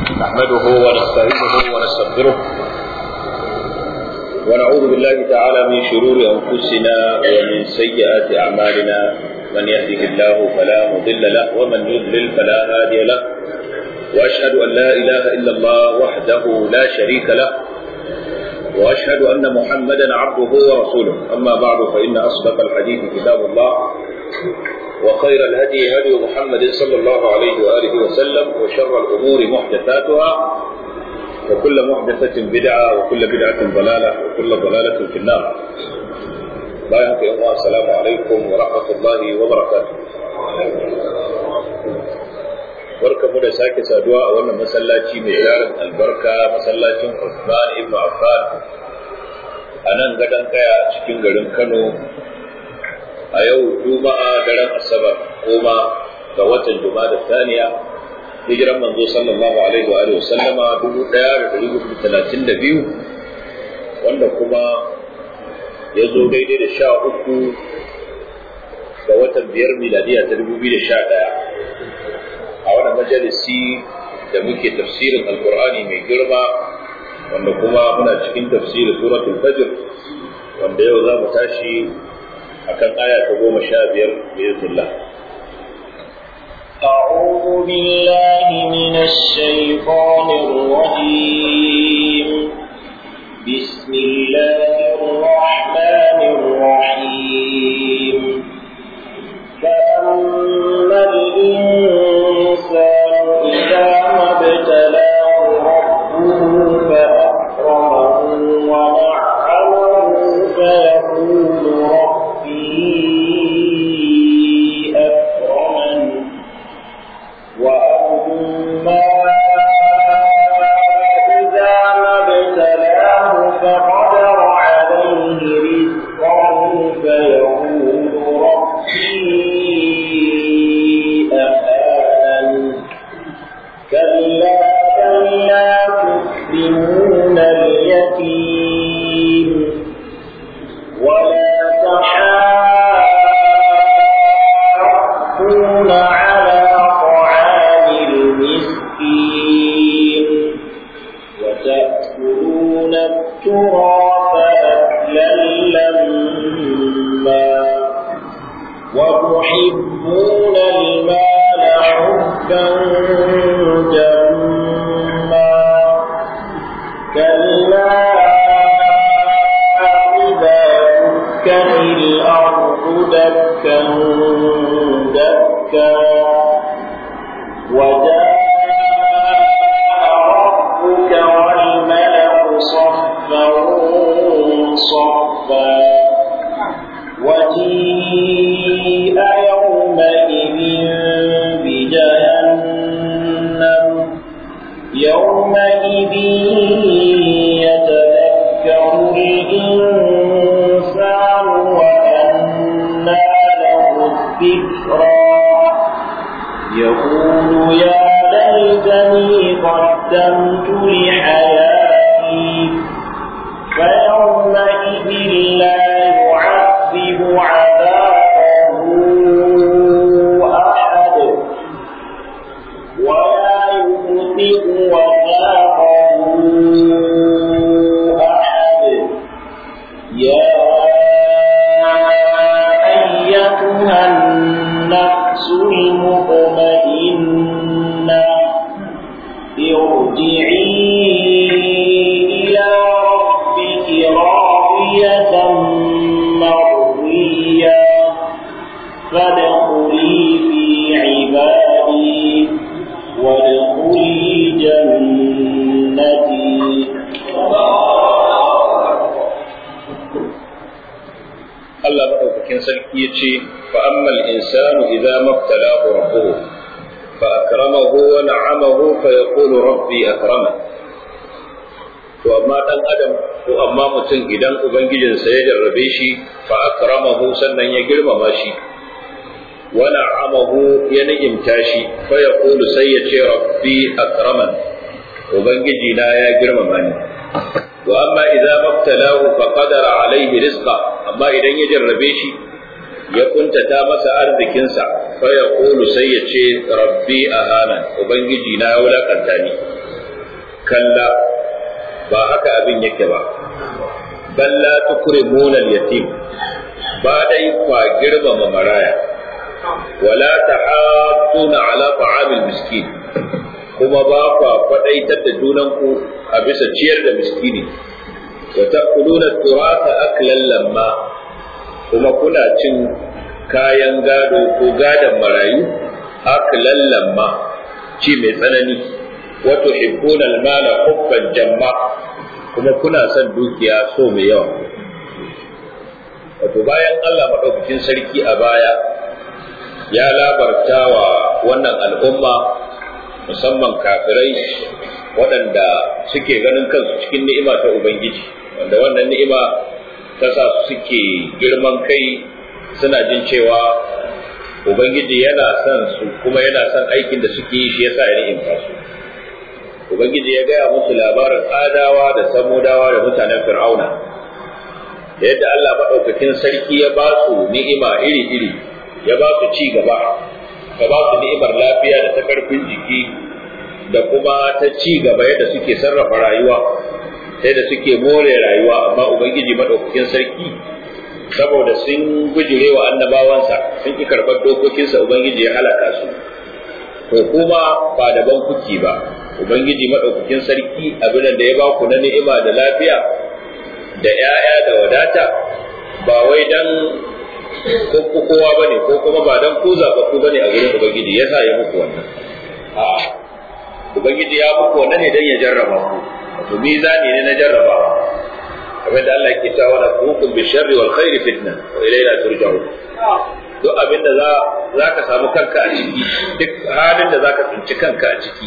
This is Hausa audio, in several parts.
نحمده ونستعينه ونستغفره ونعوذ بالله تعالى من شرور أنفسنا ومن سيئات أعمالنا من يهده الله فلا مضل له ومن يضلل فلا هادي له وأشهد أن لا إله إلا الله وحده لا شريك له وأشهد أن محمدا عبده ورسوله أما بعد فإن أصدق الحديث كتاب الله وخير الهدي هدي محمد صلى الله عليه وآله وسلم وشر الأمور محدثاتها وكل محدثة بدعة وكل بدعة ضلالة وكل ضلالة في النار بارك الله السلام عليكم ورحمة الله وبركاته barka mu da sake saduwa a wannan masallaci mai yaran albarka masallacin Uthman ibn Affan a nan gadon kaya cikin garin Kano a yau juma'a daren asabar goma ga watan juma'a da saniya hijiran manzo sallallahu alaihi wa sallama dubu ɗaya da ɗari hudu talatin da biyu wanda kuma ya zo daidai da sha uku ga watan biyar miladiya ta dubu biyu da sha ɗaya a wannan majalisi da muke tafsirin alkur'ani mai girma wanda kuma muna cikin tafsirin suratul fajr wanda yau za mu tashi akan aya ta goma sha biyar biiznillah أعوذ بالله من الشيطان الرجيم بسم الله الرحمن الرحيم فأما الإنسان إذا ما ابتلاه ربه فأكرمه ونعمه فيقول ربي أكرمن وأما إذا ما ابتلاه فقدر عليه رزقه فيقول ربي أهانن كلا بل لا تكرمون اليتيم ولا تحاضون على طعام المسكين وتأكلون التراث أكلا لما وتحبون المال حبا جما كلا إذا دكت الأرض دكا دكا وجاء ربك والملك صفا صفا وجيء يومئذ بجهنم يومئذ يتذكر الإنسان وأنى له الذكرى يقول يا ليتني قدمت لحياتي فيومئذ لا يعذب عذابه أحد ولا يوثق وثاقه أحد يا أيتها النفس المطمئنة ارجعي إلى ربك راضية مرضية فادخلي في عبادي وادخلي جنتي Allah madaukakin sarki ya ce fa ammal insanu idza mabtalahu rabbuhu fa akramahu wa na'amahu fa yaqulu rabbi akraman to amma dan adam ko amma mutum idan ubangijinsa ya jarrabe shi fa akramahu sannan ya girmama shi wa na'amahu ya ni'imta shi fa yaqulu sai ya ce rabbi akraman ubangiji na ya girmama ni wa amma idza mabtalahu fa qadara alaihi rizqa amma idan ya jarrabe shi ya kuntata masa arzikinsa fa ya kulu sai ya ce rabbi ahana ubangiji na ya wulakanta ni kalla ba haka abin yake ba bal la tukrimuna al-yatim ba dai kwa girmama maraya wala tahadduna ala ta'amil miskin kuma ba kwa kwadaitar da junanku a bisa ciyar da miskini wa ta'kuluna turata aklan lamma kuma kuna cin kayan gado ko gadon marayu aklan lamma ci mai tsanani wa tuhibbuna al-mala hubban jamma kuma kuna son dukiya so mai yawa wato bayan Allah madaukakin sarki a baya ya labarta wa wannan al'umma musamman kafirai waɗanda suke ganin kansu cikin ni'ima ta Ubangiji wanda wannan ni'ima ta sa su suke girman kai suna jin cewa Ubangiji yana son su kuma yana son aikin da suke yi shi yasa ya ni'imta su Ubangiji ya gaya musu labarin adawa da samudawa da mutanen fir'auna da yadda Allah maɗaukakin sarki ya ba su ni'ima iri-iri ya ba su ci gaba ya ba su ni'imar lafiya da ta karfin jiki da kuma ta ci gaba yadda suke sarrafa rayuwa sai da suke more rayuwa amma ubangiji madaukakin sarki saboda sun gujire wa annabawansa sun ki karɓar dokokinsa ubangiji ya halaka su to kuma ba daban kuki ba ubangiji madaukakin sarki abin da ya ba ku na ni'ima da lafiya da 'ya'ya da wadata ba wai dan ko kowa bane ko kuma ba dan ku zaɓaɓɓu bane a gurin ubangiji yasa ya muku wannan a'a ubangiji ya muku wannan ne dan ya jarraba ku wato mizani ne na jarrabawa kamar da Allah yake cewa la tuqum bi sharri wal khairi fitna wa ilayna turja'un duk abin da za za ka samu kanka a ciki duk halin da za ka tsinci kanka a ciki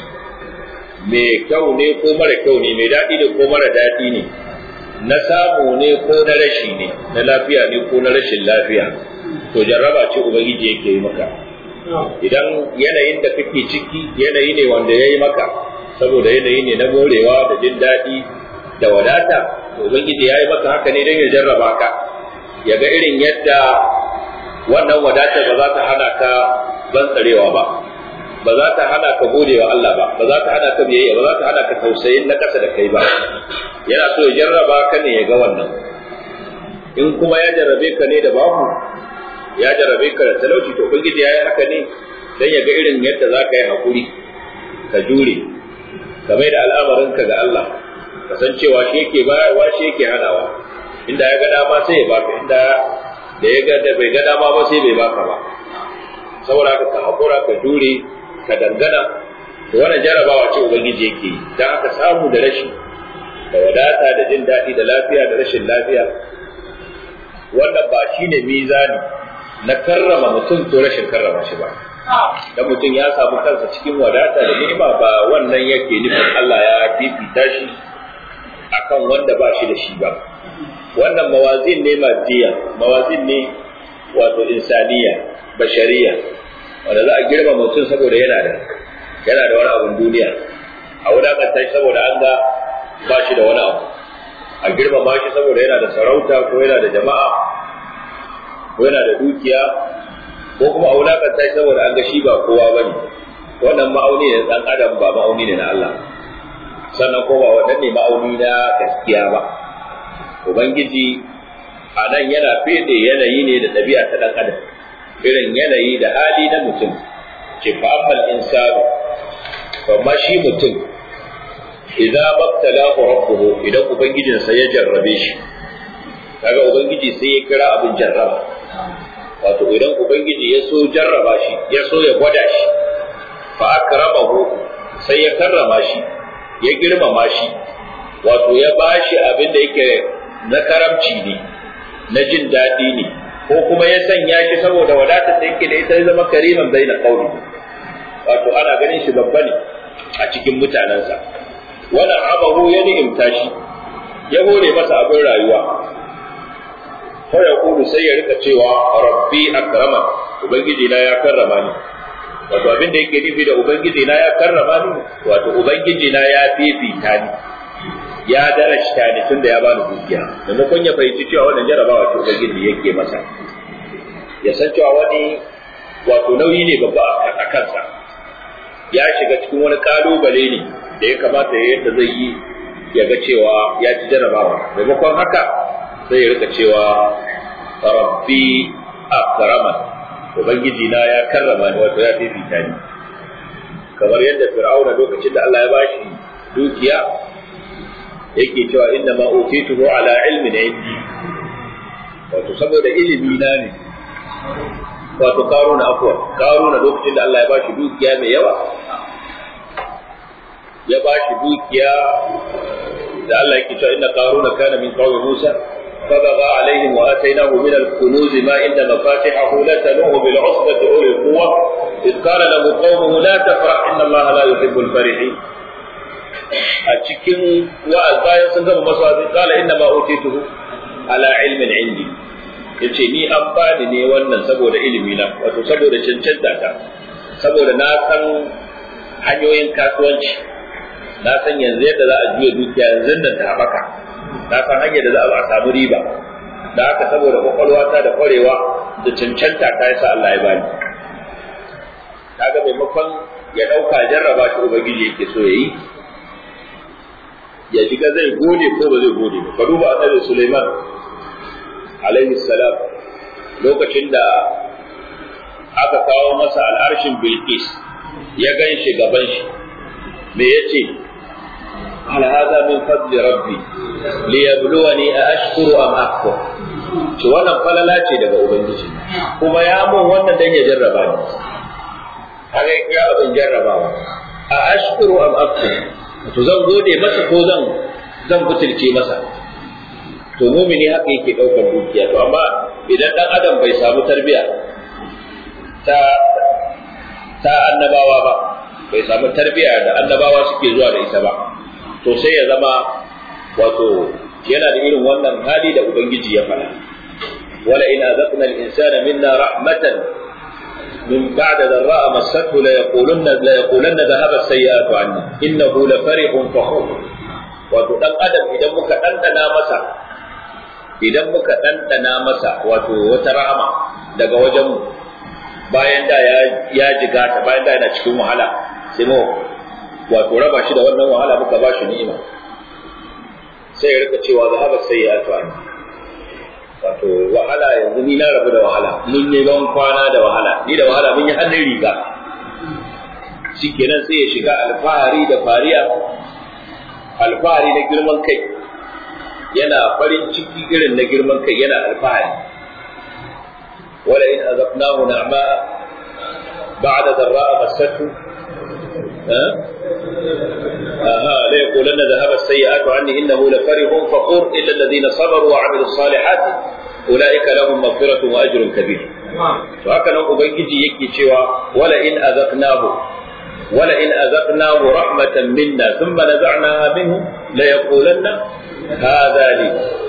mai kyau ne ko mara kyau ne mai daɗi ne ko mara daɗi ne na samu ne ko na rashi ne na lafiya ne ko na rashin lafiya to jarraba ce ubangiji yake yi maka idan yanayin da kake ciki yanayi ne wanda ya yi maka saboda yanayi ne na morewa da jin daɗi da wadata to ubangiji ya yi maka haka ne don ya jarraba ka ya ga irin yadda wannan wadata ba za ta hana ka bantsarewa ba ba za ta hana ka gode wa Allah ba ba za ta hana ka biyayya ba za ta hana ka tausayin na ƙasa da kai ba yana so ya jarraba ka ne ya ga wannan in kuma ya jarrabe ka ne da babu ya jarrabe ka da talauci to ubangiji ya yi haka ne dan ya ga irin yadda za ka yi hakuri ka jure ka mai da al'amarinka ga Allah ka san cewa shi yake bayarwa shi yake hanawa inda ya ga dama sai ya baka inda da ya ga da bai ga dama ba sai bai baka ba saboda haka ka hakura ka jure ka dangana to wannan jarabawa ce ubangiji yake yi dan aka samu da rashi da wadata da jin daɗi da lafiya da rashin lafiya wannan ba shine mizani na karrama mutum ko rashin karrama shi ba da mutum ya samu kansa cikin wadata da ni'ima ba wannan yake nufin Allah ya fifita shi akan wanda ba shi da shi ba wannan mawazin ne madiya mawazin ne wato insaniya bashariya wanda za a girma mutum saboda yana da yana da wani abun duniya a wulakanta shi saboda an ga ba shi da wani abu a girmama shi saboda yana da sarauta ko yana da jama'a ko yana da dukiya ko kuma a wulakanta shi saboda an ga shi ba kowa ba ne wannan ma'auni ne dan adam ba ma'auni ne na Allah sannan ko ba wannan ne ma'auni na gaskiya ba ubangiji a nan yana fede yanayi ne da ɗabi'a ta dan adam irin yanayi da hali na mutum ce fa amal insanu fa ma shi mutum idza mabtalahu rabbuhu idan ubangijinsa ya jarrabe shi kaga ubangiji sai ya kira abin jarraba wato idan ubangiji ya so jarraba shi ya so ya gwada shi fa akramahu sai ya karrama shi ya girmama shi wato ya bashi abin da yake na karamci ne na jin daɗi ne ko kuma ya sanya shi saboda wadata da yake da ita ya zama kariman baina qauli wato ana ganin shi babba ne a cikin mutanensa wani abahu ya ni'imta shi ya hore masa abin rayuwa fa ya kudu sai ya rika cewa rabbi akrama ubangiji na ya karrama ni wato abin da yake nufi da ubangiji na ya karrama ni wato ubangiji na ya fifita ni ya darashta ni tunda ya bani dukiya maimakon ya fahimci cewa wannan jarabawa ce ubangiji yake masa ya san cewa wani wato nauyi ne babba a kansa ya shiga cikin wani kalubale ne da ya kamata ya yadda zai yi ya ga cewa ya ci jarabawa maimakon haka sai ya rika cewa rabbi akraman ubangiji na ya karrama ni wato ya fifita ni kamar yadda fir'auna lokacin da Allah ya bashi dukiya yake cewa inna ma utituhu ala ilmin indi wato saboda ilimi na ne wato karuna afwa karuna lokacin da Allah ya bashi dukiya mai yawa ya bashi dukiya da Allah yake cewa inna qaruna kana min qawmi Musa فبغى عليهم واتيناه من الكنوز ما ان مفاتحه لتنوء بالعصبة اولي القوة اذ قال له قومه لا تفرح ان الله لا يحب الفرحين a cikin wa'az bayan sun gama masu wa'azi kala inna ma utituhu ala ilmin indi yace ni an bani ne wannan saboda ilimi na wato saboda cancanta ta saboda na san hanyoyin kasuwanci na san yanzu yadda za a juya dukiya yanzu nan ta haɓaka na san hanyar da za a samu riba da haka saboda kwakwalwata da kwarewa da cancanta ta yasa Allah ya bani kaga maimakon ya ɗauka jarraba shi ubangiji yake so ya yi ya shiga zai gode ko ba zai gode ba ka duba annabi Sulaiman alaihi salam lokacin da aka kawo masa al'arshin Bilqis ya gan shi gaban shi me yace ala hada min fadli rabbi liyabluwani a ashkuru am akfur to wannan falala ce daga ubangiji kuma ya mun wannan dan ya jarraba ni haka ya abin jarrabawa a ashkuru am akfur to zan gode masa ko zan zan butulce masa to mumini haka yake daukar dukiya to amma idan dan adam bai samu tarbiya ta ta annabawa ba bai samu tarbiya da annabawa suke zuwa da ita ba to sai ya zama wato yana da irin wannan hali da ubangiji ya faɗa wala in azaqna al-insana minna rahmatan من بعد ضراء مسته ليقولن ليقولن ذهب السيئات عني انه لفرح فخور wato dan adam idan muka ɗanɗana masa idan muka ɗanɗana masa wato wata rahama daga wajen mu bayan da ya ya jiga ta bayan da yana cikin wahala sai mu wato raba shi da wannan wahala muka ba shi ni'ima sai ya rika cewa zahaba sayyi'atu anni wato wahala yanzu ni na rabu da wahala mun yi ban kwana da wahala ni da wahala mun yi hannun riga shikenan sai ya shiga alfahari da fariya alfahari na girman kai yana farin ciki irin na girman kai yana alfahari wala in azabnahu na'ma ba'da dharra'a massatu آها ليقولن ذهب السيئات عني إنه لفرح فخور إلا الذين صبروا وعملوا الصالحات أولئك لهم مغفرة وأجر كبير وهكذا أبنجي يكي شوى ولئن أذقناه ولئن أذقناه رحمة منا ثم نزعناها منه ليقولن هذا لي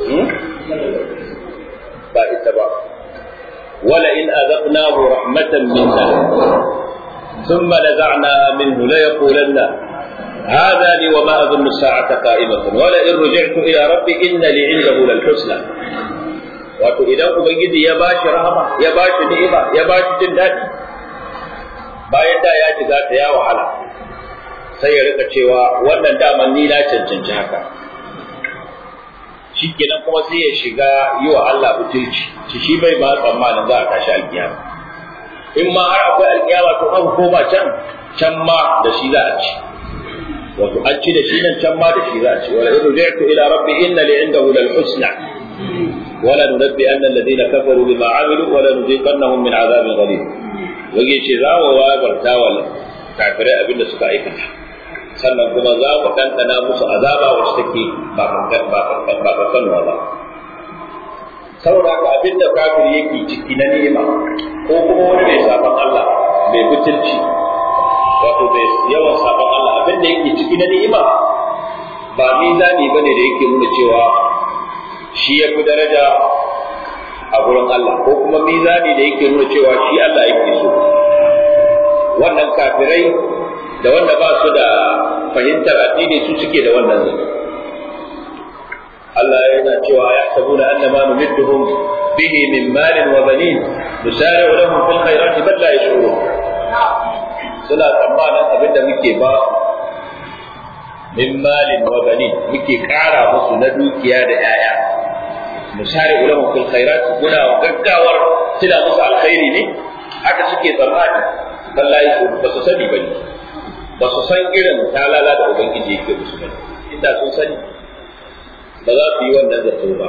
بائس ولئن أذقناه رحمة منا ثم نزعناها منه ليقولن هذا لي وما أظن الساعة قائمة ولئن رجعت إلى ربي إن لي عنده للحسنى wato idan ubangiji ya bashi rahama ya bashi ni'ima ya bashi jin daɗi bayan da ya shiga ta ya wahala sai ya rika cewa wannan daman ni na cancanci haka shikenan kuma sai ya shiga yi wa Allah butulci shi shi bai ba tsammanin za a tashi alkiyama in ma har akwai alkiyama to an koma can can ma da shi za a ci wato an ci da shi nan can ma da shi za a ci wala in ruji'tu ila rabbi inna li indahu lal husna wala nunabbi anna alladhina kafaru bima amilu wala nuziqannahum min azabin ghalib wage ce za mu wabarta wa kafirai abinda suka aikata sannan kuma za mu ɗanɗana musu azaba wacce take ba kankanuwa ba saboda haka abinda kafiri yake ciki na ni'ima ko kuma wani mai sabon Allah mai butulci wato mai yawan sabon Allah abinda yake ciki na ni'ima ba mizani bane da yake nuna cewa shi ya fi daraja a gurin Allah ko kuma mizani da yake nuna cewa shi Allah yake so wannan kafirai da wanda ba su da fahimtar addini su suke da wannan zai Allah yana cewa ya sabuna annama numidduhum bihi min malin wa banin nusari'u lahum fil khairati bal la yashurun suna tsammanin abinda muke ba min malin wa banin muke kara musu na dukiya da 'ya'ya musari ulama fil khairat muna gaggawar tila musu alkhairi ne haka suke tsammani wallahi su ba su sani bane ba su san irin talala da ubangiji yake musu bane inda sun sani ba za su yi wannan zato ba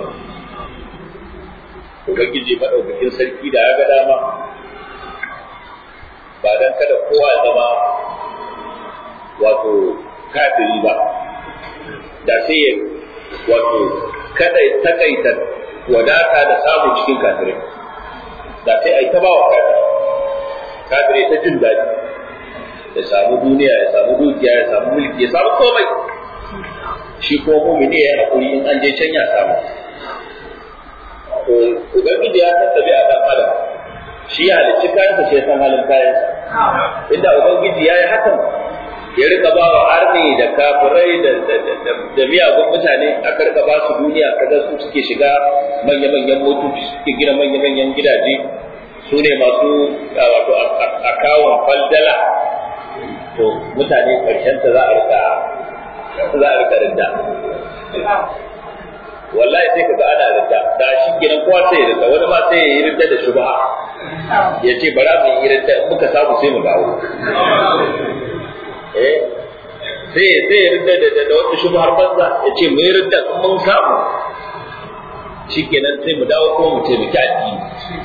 ubangiji madaukakin sarki da ya ga dama ba dan kada kowa ya zama wato kafiri ba da sai ya wato kada ya takaita wadata da samu cikin kafirai da sai a yi ta ba wa kafirai kafirai ta jin daɗi ya samu duniya ya samu dukiya ya samu mulki ya samu komai shi ko mumini ya haƙuri in an je can ya samu to ubangiji ya tattabi a ɗan adam shi ya halicci kayansa shi ya san halin kayansa inda ubangiji ya yi hakan ya rika ba wa arni da kafirai da miyagun mutane a karka ba su duniya kaga su suke shiga manya-manyan motoci suke gina manya-manyan gidaje su ne masu wato akawun faldala to mutane karshen ta za a rika za a rika rinda wallahi sai kaga ana rinda da shi gidan kowa sai ya rinda wani ma sai ya yi rinda da shubha ya ce bara mu yi rinda muka samu sai mu dawo eh sai sai ya rinda da da wata shubhar banza ya ce mu yi rinda in mun samu shikenan sai mu dawo ko mu taimaki addini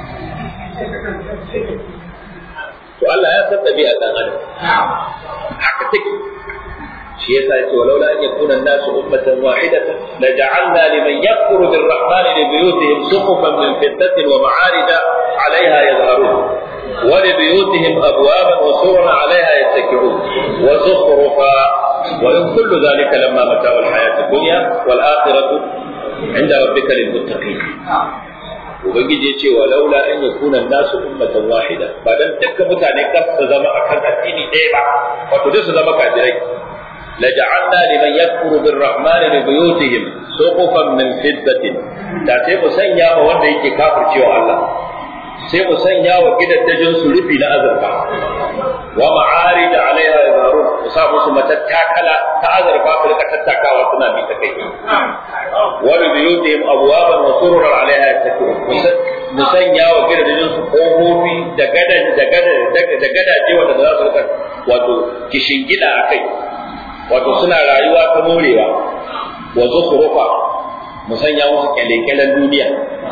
to Allah ya san ɗabi'a ɗan adam haka take shi yasa yace walaula an yakuna an-nasu ummatan wahidatan la ja'alna liman yakfuru bir-rahman li buyutihim suqufan min fiddatin wa ma'arija 'alayha yadhharun wa li buyutihim abwaban wa sururan 'alayha yattaki'un wa zukhrufa wa in kullu dhalika lamma mata'u al-hayati ad-dunya wal-akhiratu 'inda rabbika lil-muttaqin ubangiji ya ce wa laula an yakuna nasu ummatan wahida ba dan dukkan mutane kan su zama akan addini ɗaya ba wato duk su zama kafirai la ja'alna liman yakfuru birrahmani li buyutihim suqufan min fiddatin da sai mu sanya ma wanda yake kafircewa Allah sai mu sanya wa gidaddajin su rufi na azurfa wa ma'arij alaiha yazarun mu sa musu matattakala ta azurfa su rika tattakawa suna bi ta kai wa bi biyutihim abwaban wa sururan alaiha yattaki'un mu sanya wa gidaddajin su kofofi da gadan da gadan da gadaje wanda za su rika wato kishingida akai wato suna rayuwa ta morewa wa zukhrufa mu sanya musu kyale-kyalen duniya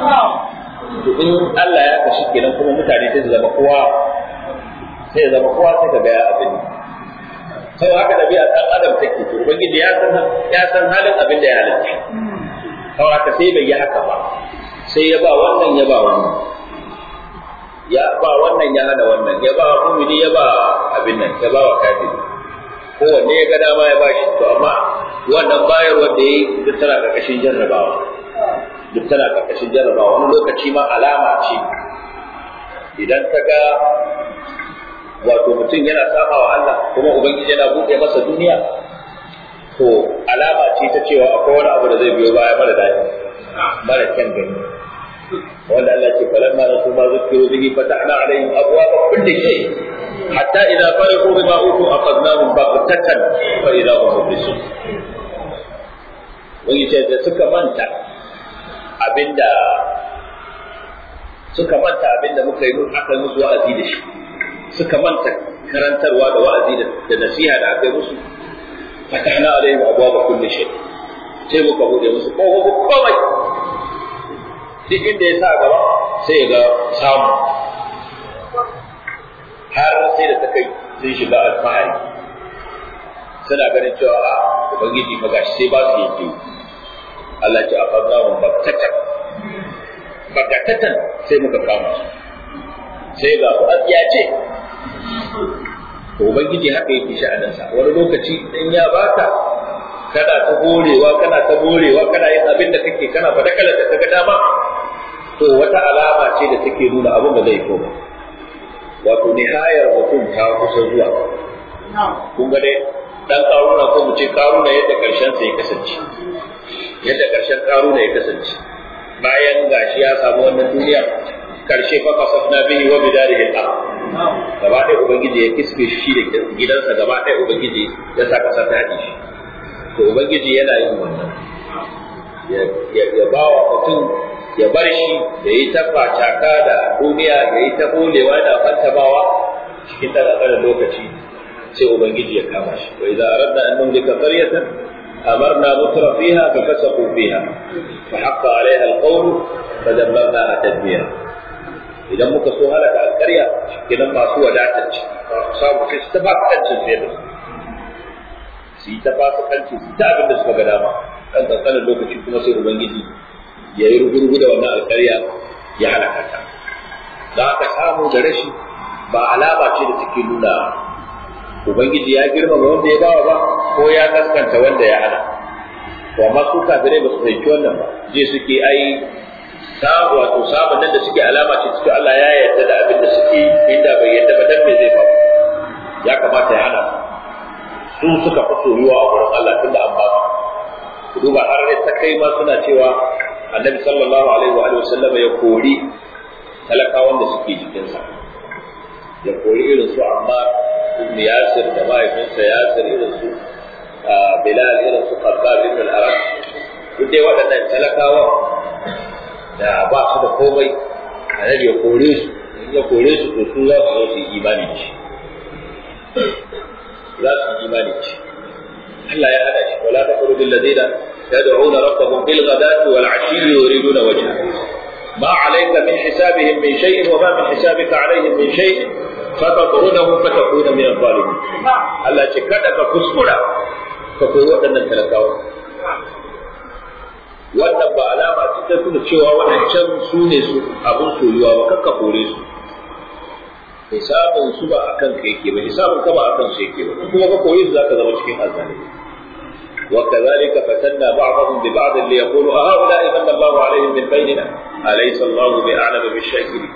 to in Allah ya kashi kenan kuma mutane sai su zama kowa sai ya zama kowa sai ka ga ya abin sai haka da biya dan adam take to ubangiji ya san ya san halin abin da ya halitta sau haka sai bai yi haka ba sai ya ba wannan ya ba wannan ya ba wannan ya hana wannan ya ba mumini ya ba abin nan ya ba wa kafiri kowanne ya ga dama ya ba shi to amma wannan bayarwar da ya yi duk tana ƙarƙashin jarrabawa duk tana ƙarƙashin jarrabawa wani lokaci ma alama ce idan ka ga wato mutum yana saba wa Allah kuma ubangiji yana buɗe masa duniya to alama ce ta cewa akwai wani abu da zai biyo baya mara daɗi mara kyan gani wanda Allah ce falamma nasu ma zukiru bihi fatahna alaihim abwaaba kulli shay hatta idza farihu bima utu aqadnahum baghtatan fa idza hum mublisun wani ce da suka manta abinda suka manta abinda muka yi aka yi musu wa'azi da shi suka manta karantarwa da wa'azi da nasiha da aka yi musu fatahna alaihim abwaaba kulli shay sai muka bude musu kofofin komai duk inda ya sa gaba sai ya ga samu har sai da ta kai sun shiga alfahari suna ganin cewa a ubangiji fa gashi sai ba su yake Allah ce a fadna mun baktatan baktatan sai muka kama su sai ga ku asiya ce to ubangiji haka yake sha'aninsa wani lokaci in ya baka kana ta gorewa kana ta gorewa kana yin abin da kake kana fadakalar da kaga dama to wata alama ce da take nuna abin da zai koma wato nihayar mutum ta kusa zuwa kun ga dai dan karuna ko mu ce karuna yadda karshen sa ya kasance yadda karshen karuna ya kasance bayan gashi ya samu wannan duniya karshe fa kasafna bihi wa bidarihi al gaba ɗaya ubangiji ya kisbe shi da gidansa gaba ɗaya ubangiji ya sa kasa ta haɗe shi to ubangiji yana yin wannan ya ba wa mutum ya bar shi da yi ta facaka da duniya ya yi ta bolewa da fantamawa cikin ɗan lokaci sai ubangiji ya kama shi wa idza aradna an numlika qaryatan amarna mutra fiha fa fasaqu fiha fa haqqa alaiha alqawl fa dammarnaha tadmira idan muka so halaka alƙarya kenan masu wadatar ci samu sai su ta ba kancin sai da su yi ta ba su kanci su ta abin da suka ga dama kan kankanin lokaci kuma sai ubangiji ya yi rugurgu da wannan alƙarya ya halaka ta za ka samu da rashi ba alama ce da take nuna ubangiji ya girmama wanda ya bawa ba ko ya kaskanta wanda ya hana to amma su kafirai ba su fahimci wannan ba je suke ai samu wato samun nan da suke alama ce cikin Allah ya yarda da abin da suke inda bai yarda ba dan me zai faru ya kamata ya hana su suka fi soyuwa a wurin Allah tunda an ba su ku duba har ne ta kai ma suna cewa annabi sallallahu alaihi wa alihi wasallam ya kori talakawan da suke jikinsa ya kori irin su amma ibn yasir da mahaifinsa yasir irin su bilal irin su khabbab ibn al-arab duk dai waɗannan talakawa da ba su da komai annabi ya kore su in ya kore su to su za su zo su yi imani da shi za su yi imani da shi Allah ya hada shi wala taqulu bil ladina yad'una rabbahum bil ghadati wal 'ashi yuriduna wajha ما عليك من حسابهم من شيء وما من حسابك عليهم من شيء فتطردهم فتكون من الظالمين الله ce kada ka kuskura ka koyi waɗannan talakawa wannan ba alama ce ta nuna cewa waɗancan su ne su abin soyuwa ba kakka kore su hisabin su ba akan ka yake ba hisabin ka ba akan su yake ba in kuma ka koyi su zaka zama cikin azzalimi وكذلك فتنا بعضهم ببعض ليقولوا أهؤلاء من الله عليهم من بيننا أليس الله بأعلم بالشاكرين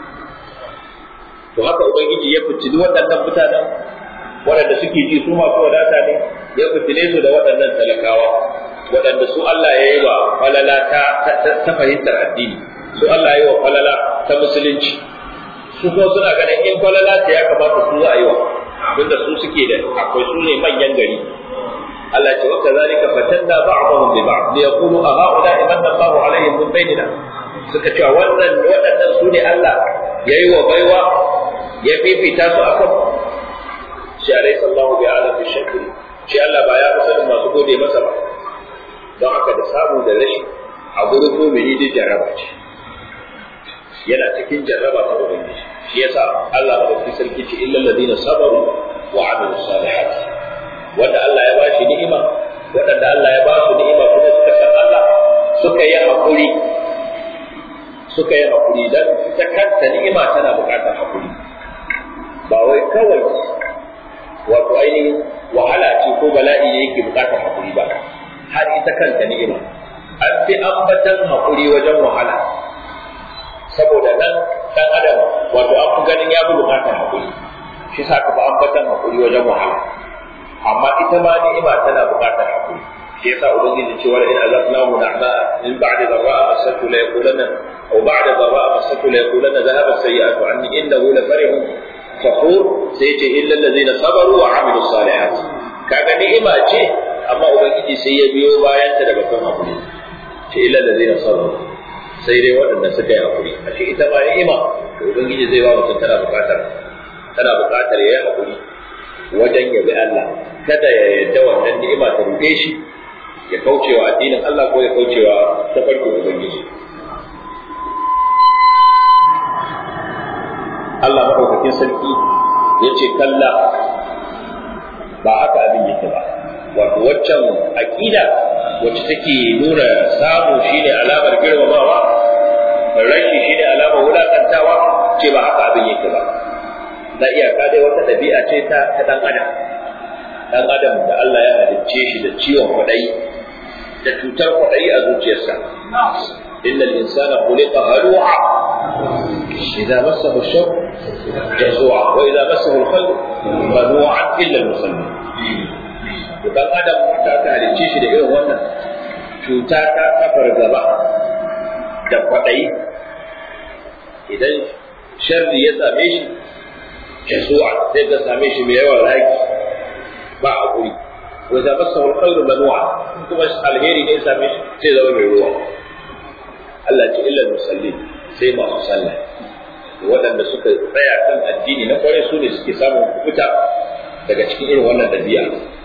to haka ubangiji ya fitini waɗannan mutanen waɗanda suke ji su masu wadata ne ya fitine su da waɗannan talakawa waɗanda su Allah ya yi wa falala ta, ta, fahimtar addini su Allah ya yi wa falala ta musulunci su kuma suna ganin in falala ta ya kamata su za a yi wa abinda su suke da akwai su ne manyan gari Allah ce waka zalika fatanna ba'dahum bi ba'd li yaqulu a haula imanna Allahu alaihim min bainina suka ce wannan waɗannan su ne Allah yayi wa baiwa ya fifita su akan shi alaihi sallahu bi alam bi shakri shi Allah ba ya fi sanin masu gode masa ba don haka da samu da rashi a gurin mumini da jarraba ce yana cikin jarraba ta ubangiji shi yasa Allah ba da sarki ce illal ladina sabaru wa amilu salihat wanda Allah ya bashi ni'ima waɗanda Allah ya ba su ni'ima kuma suka san Allah suka yi hakuri suka yi hakuri dan ta kanta ni'ima tana buƙatar hakuri ba wai kawai wato ainihin wahala ce ko bala'i ne yake buƙatar hakuri ba har ita kanta ni'ima an fi ambatan hakuri wajen wahala saboda nan dan adam wato an fi ganin ya fi buƙatar hakuri shi sa ka fi ambatan hakuri wajen wahala amma ita ma ni'ima tana buƙatar hakuri shi yasa ubangiji cewa in azabnahu na'ma min ba'di dharra'a masatu la yaqulanna aw ba'da dharra'a masatu la yaqulanna dhahaba sayyi'atu anni innahu la farihun fakhur sai ce illa allazina sabaru wa amilus salihat kaga ni'ima ce amma ubangiji sai ya biyo bayan ta daga kan hakuri ce illa allazina sabaru sai dai waɗanda suka yi hakuri a ce ita ma ni'ima to ubangiji zai ba mutum tana buƙatar tana buƙatar ya yi hakuri wajen ya bi Allah kada ya yarda wannan ni'ima ta ruɗe shi ya kaucewa addinin Allah ko ya kaucewa tafarkin ubangiji Allah maɗaukakin sarki ya ce kalla ba haka abin yake ba wato waccan aƙida wacce take nuna samu shine alamar girmamawa rashi shine alamar wulakantawa ce ba haka abin yake ba na iyaka dai wata ɗabi'a ce ta ta ɗan adam ɗan adam da Allah ya halicce shi da ciwon kwaɗayi da cutar kwaɗayi a zuciyarsa inna al-insana khuliqa halu'a idza massahu ash-sharr jazua wa idza massahu al-khair manu'an illa al-musallin dan adam ta ta halicce shi da irin wannan cuta ta kafar gaba da kwaɗayi idan sharri ya same shi jazua sai ka same shi mai yawan raki ba a guri wa idza massahu al-khairu manu'a kuma alheri ne same shi sai zama mai ruwa Allah ce illa musallin sai masu sallah waɗanda suka tsaya kan addini na kwarai su ne suke samun kubuta daga cikin irin wannan ɗabi'a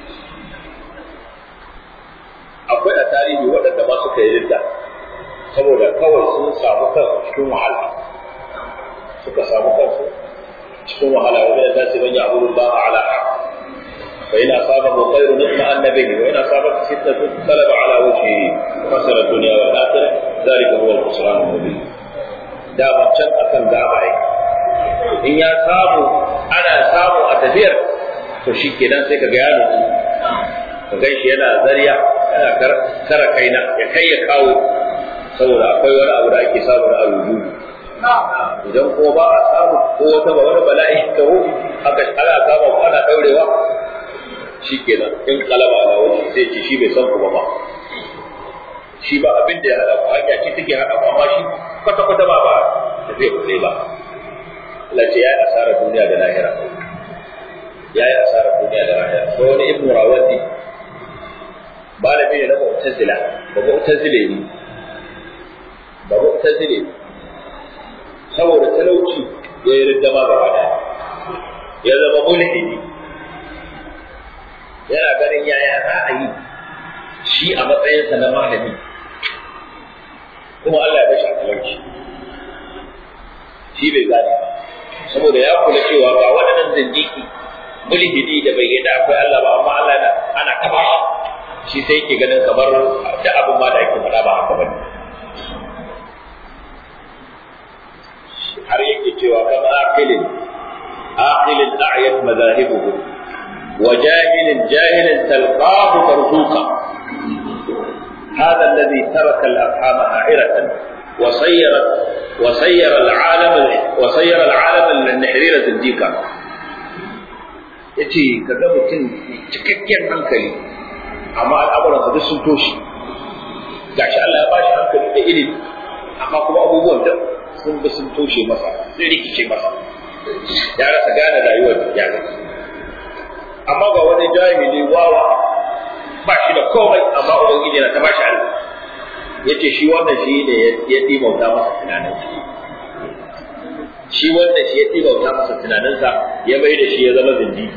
akwai a tarihi waɗanda ma suka yi ridda saboda kawai sun samu kansu cikin wahala suka samu kansu cikin wahala wa min nasi man ya'budu Allah ala haqq fa in asabahu khairun itma'anna bihi wa in asabathu fitnatun qalaba ala wajhihi khasara ad-dunya wal akhirah dhalika huwa al-khusran al-mubin da can akan gaba ai in ya samu ana samu a tafiyar to shikenan sai ka ga yaro ka gan shi yana zariya yana kara kaina ya kai ya kawo saboda akwai wani abu da ake samu na alubu idan ko ba a samu ko wata ba wani bala'i ta hu haka ana kama ko ana daurewa shikenan in kalaba na wani sai ce shi bai san ku ba ba shi ba abin da ya hada ku hanya ce take hada ku amma shi kwata kwata ba ba tafiya ku ba Allah ce ya yi asarar duniya da lahira ya yi asarar duniya da lahira ko wani ibnu rawandi malami ne na mu'tazila ba mu'tazile ne ba mu'tazile saboda talauci ya yi riddama gaba daya ya zama mulhidi yana ganin yaya za a yi shi a matsayinsa na malami kuma Allah ya bashi talauci shi bai gane saboda ya kula cewa ba waɗannan zindiki mulhidi da bai yadda akwai Allah ba amma Allah ana taba shi sai yake ganin kamar da abin ma da yake faɗa ba haka bane har yake cewa kam aqilin aqilin a'yat madahibuhu wa jahilin jahilin talqahu marzuqa هذا الذي ترك الأفهام عائرة وصيرت وصير العالم وصير العالم النحرير زنديقا yace ka ga mutum cikakken hankali amma al'amuran duk sun toshe gashi Allah ya bashi hankali da ilimi amma kuma abubuwan da sun bi sun toshe masa sun rikice masa ya rasa gane rayuwar ya amma ga wani jahili wawa ba shi da komai amma ubangiji na ta bashi Allah yace shi wannan shi ne ya dimauta masa tunanin shi wannan shi ya dimauta masa tunaninsa ya mai da shi ya zama zindi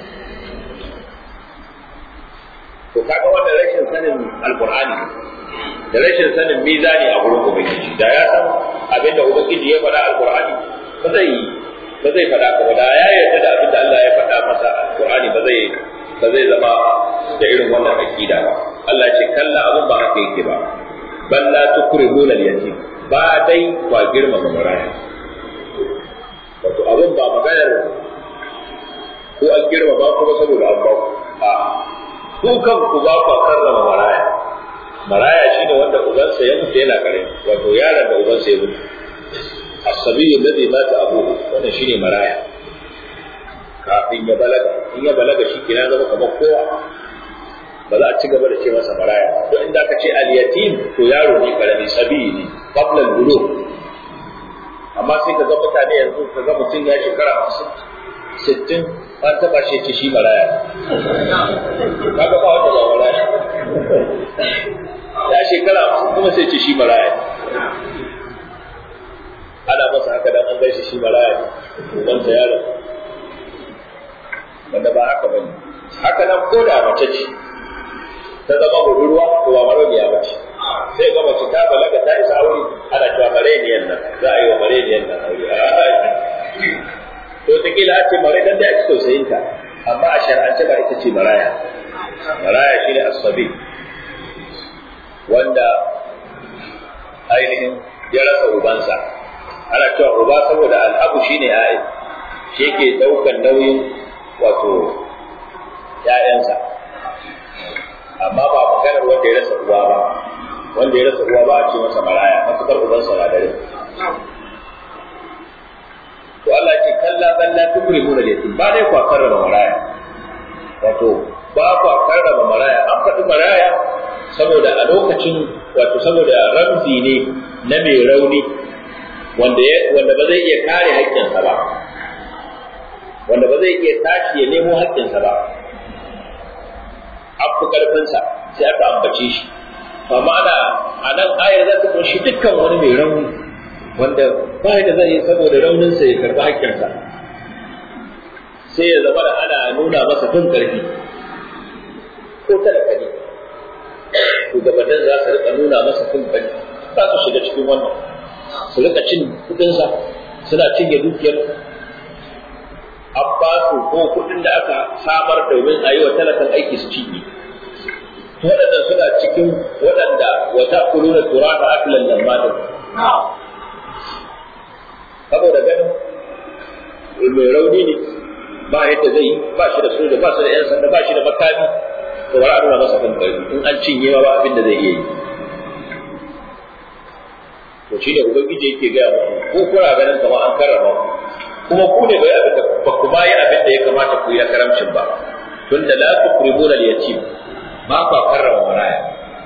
to kaga wannan rashin sanin alqur'ani da rashin sanin mizani a gurin ubangiji da ya san abinda ubangiji ya faɗa alqur'ani ba zai ba zai faɗa ka ba da ya yarda da abinda Allah ya faɗa masa alqur'ani ba zai ba zai zama da irin wannan aqida ba Allah ya ce kalla abin ba haka yake ba bal la tukrimuna al-yatim ba dai ba girmama maraya wato abin ba maganar ko an girmama kuma saboda an ba a ku kan ku ba ku karrama maraya maraya shine wanda ubansa ya mutu yana kare wato yaron da ubansa ya mutu as-sabiyyu alladhi mata abuhu wannan shine maraya kafin ya balaga in ya balaga shi kina zama kamar kowa ba za a ci gaba da ce masa maraya to inda ka ce al-yatim to yaro ne karami sabiyi ne qabla al-bulugh amma sai ka ga mutane yanzu ka ga mutum ya shekara 50 60 an taba shi ce shi maraya kaga ba wanda ba maraya ya shekara 50 kuma sai ce shi maraya ana masa haka dan an gaishe shi maraya ne ubansa yaro wanda ba haka bane haka nan ko da mace ce ta zama budurwa to ba marabiya ba ce sai ga mace ta balaga ta isa aure ana cewa mareniyan nan za a yi wa mareniyan nan aure to ta kila a ce mare dan da ake tausayin ta amma a shar'ance ba ita ce maraya maraya shine asabi wanda ainihin ya rasa ubansa ana cewa uba saboda al'abu shine ya'i shi yake daukan nauyin wato ‘ya'yansa, amma ba maganar wanda ya rasa uwa ba, wanda ya rasa uwa ba a ce masa maraya, matuƙar ubansa na dare. To Allah ce kalla kalla tukuri muna da ba dai kwa karrama maraya. Wato ba kwa karrama maraya, an faɗi maraya saboda a lokacin wato saboda ramzi ne na mai rauni wanda ba zai iya kare haƙƙinsa ba. wanda ba zai iya tashi ya nemo haƙƙinsa ba an fi karfinsa sai aka ambace shi amma ana a nan ayar za ta kunshi dukkan wani mai rauni wanda ba da zai yi saboda rauninsa ya karɓi haƙƙinsa sai ya zama da ana nuna masa fin ƙarfi ko talaka ne shugabannin za su rika nuna masa fin ƙarfi za su shiga cikin wannan su rika cin kuɗinsa suna cinye dukiyar an ba su ko kuɗin da aka samar domin a yi wa talakan aiki su cinye waɗanda suna cikin waɗanda wata kuluna turata akilan lammadin saboda ganin mai rauni ne ba yadda zai yi ba shi da soja ba shi da 'yan sanda ba shi da makami to bari a nuna masa kan ƙarfi in an cinye ma ba abin da zai iya yi to shi ne ubangiji yake gaya muku ko kuna ganin kamar an karrama ku kuma ku ne bai abin da ba ku ma yi abin da ya kamata ku yi na karamcin ba tunda la tuqribuna al-yatim ba ku karrama maraya